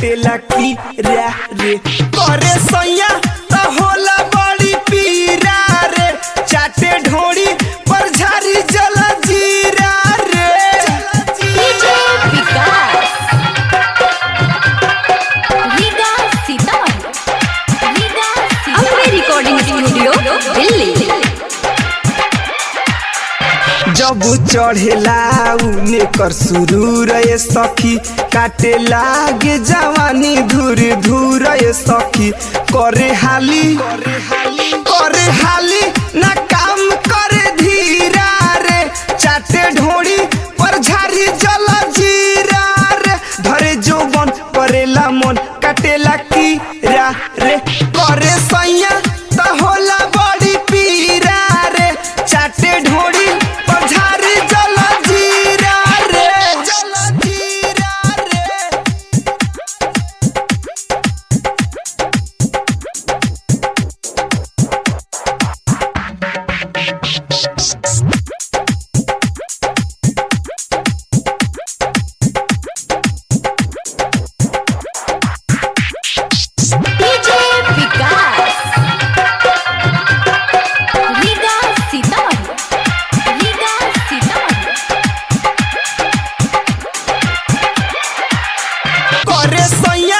काटेला की रे रे करे सैया त होला बड़ी पीरा रे चाटे ढोड़ी पर झारी जल जीरा रे DJ Vikas Riga Sitamarhi Riga Sitamarhi recording studio Delhi जब चढ़ेला उने कर सुरूर ये सखी काटे लागे जवानी धुर धुर ये सखी करे हाली करे हाली ना काम करे धीरा रे चाटे ढोड़ी पर झारी जल जीरा रे धरे जोबन करेला मन काटेला की रा रे करे सैया त होला बड़ी पीरा रे चाटे ढोड़ी पर झारी जल जीरा रे जल जीरा रे डीजे विकास रीगा सीतामढ़ी रीगा सीतामढ़ी करे सैया